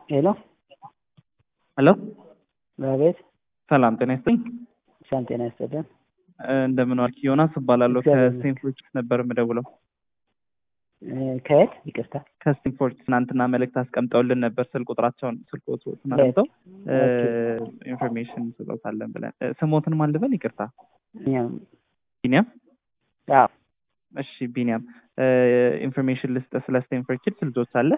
ሄሎ ሄሎ በቤት ሰላም ጤና ይስጥልኝ። ሰላም ጤና ይስጥልን። እንደምን ዋልክ? ዮናስ እባላለሁ እግዚአብሔር ከስቴንፎርድ ነበር የምደውለው። እ፣ ከየት ይቅርታ? ከስቴንፎርድ ትናንትና መልእክት አስቀምጠውልን ነበር። ስልክ ቁጥራቸውን ስልክ ቁጥሩን አስቀምጠው እ፣ ኢንፎርሜሽን ስጠውታለን ብለን እ፣ ስሞትን ማን ልበል? ይቅርታ እኛም ቢኒያም። አዎ እሺ ቢኒያም እ፣ ኢንፎርሜሽን ልስጥ ስለ ስቴንፎርድ ኪድስ ልጆች አለ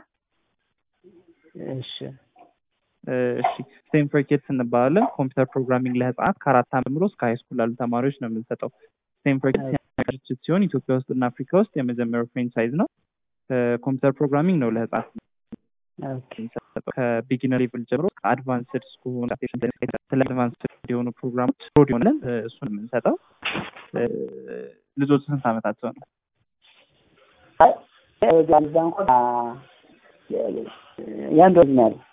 እሺ እሺ ስቴንፎርድ ኪድስ እንባላለን። ኮምፒውተር ፕሮግራሚንግ ለህፃናት ከአራት ዓመት ጀምሮ እስከ ሃይስኩል ላሉ ተማሪዎች ነው የምንሰጠው። ስቴንፎርድ ኪድስ ድርጅት ሲሆን ኢትዮጵያ ውስጥ እና አፍሪካ ውስጥ የመጀመሪያው ፍሬንቻይዝ ነው። ኮምፒውተር ፕሮግራሚንግ ነው ለህፃናት ኦኬ የሚሰጠው ከቢጊነር ሌቭል ጀምሮ ከአድቫንስድ እስከሆኑ ስለ አድቫንስድ የሆኑ ፕሮግራሞች ሮድ ሆነን እሱን የምንሰጠው እ፣ ልጆች ስንት ዓመታቸው ነው? አይ፣ እዛ እንኳን አ፣ የአንድ ወር ነው ያለው።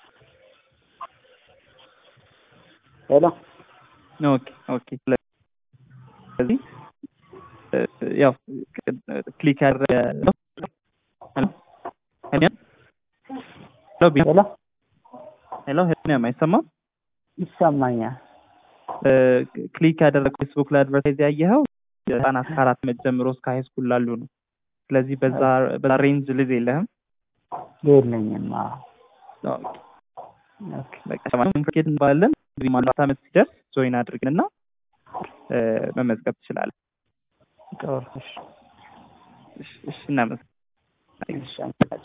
ሄሎ ኦኬ ኦኬ። ስለዚህ እ፣ ያው ክሊክ ያደረገ ሄሎ ሄሎ ሄሎ ሄሎ ሄሎ አይሰማም? ይሰማኛል። እ፣ ክሊክ ያደረገ ፌስቡክ ላይ አድቨርታይዝ ያየኸው ህጻናት ከአራት ዓመት ጀምሮ እስከ ሃይ ስኩል ላሉ ነው። ስለዚህ በዛ በዛ ሬንጅ ልጅ የለህም። የለኝም። አዎ ኦኬ በቃ ሰማንያ ኬት እንባላለን። እንግዲህ ማንባት ዓመት ሲደርስ ጆይን አድርግንና እ፣ መመዝገብ ትችላለህ። ጥሩ። እሺ እሺ፣ እሺ፣ እናመሰግናለን። እሺ አመሰግናለሁ።